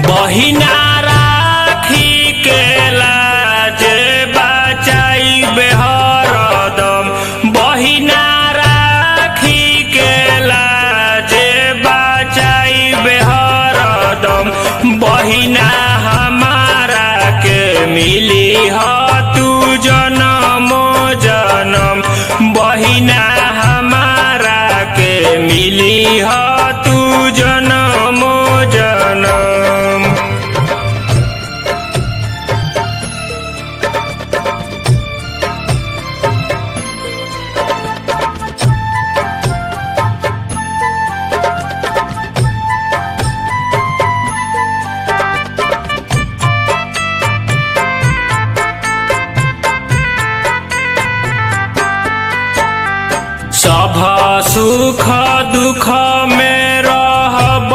बहिना राखी के लाज बचाइबे हरदम बहिना राखी के लाज बचाइबे हरदम बहिना हमारा के मिली ह तू जनम जनम बहिना हमारा के मिली ह तू जनम जनम सभ सुख दुख में रहब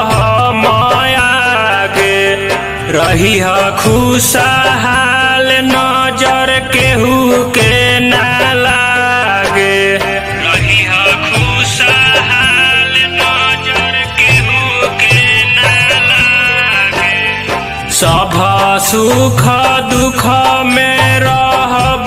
मायागे रही खुशहाल नजर केहू के ना लागे रही खुशहाल नजर केहू के ना लागे सभ सुख दुख में रहब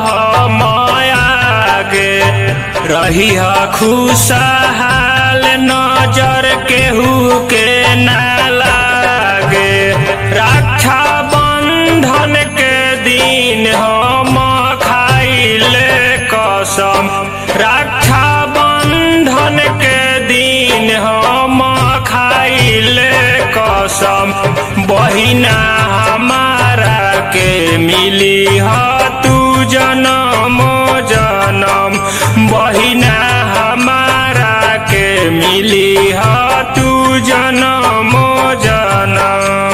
मायागे रही खुशहाल नजर केहू के ना लागे रक्षा बंधन के दिन हम खाइले कसम रक्षा बंधन के दिन हम खाइले कसम बहिना हमारा के मिली ह तू जनम जनम बहिना हमारा के मिली ह तू जनम जनम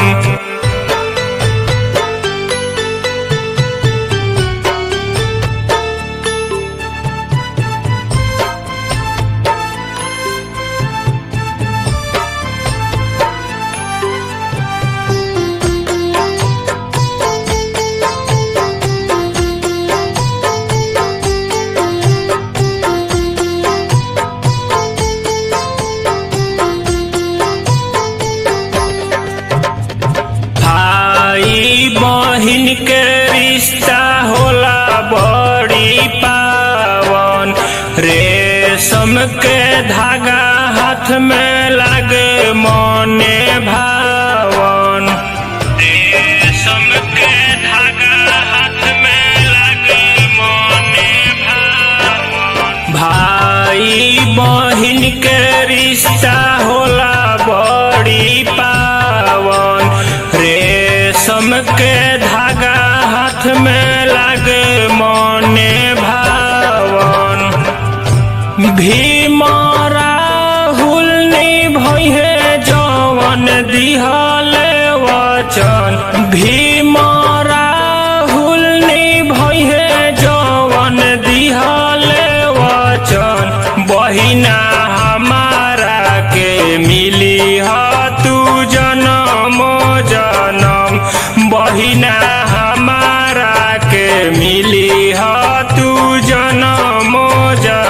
भाई बहिन के रिश्ता होला बड़ी पावन रेशम के धागा हाथ में लागे मने भावन रेशम के धागा हाथ में लागे मने भावन भाई बहिन के रिश्ता होला बड़ी पावन रेशम के धागा हाथ में लागे मने भावन भीम राहुल निभैहे जवन दिहले वचन भीम राहुल निभैहे जवन दिहले वचन बहिना हमारा के मिली ह तू जनम जनम बहिना हमारा के मिली ह तू जनम जनम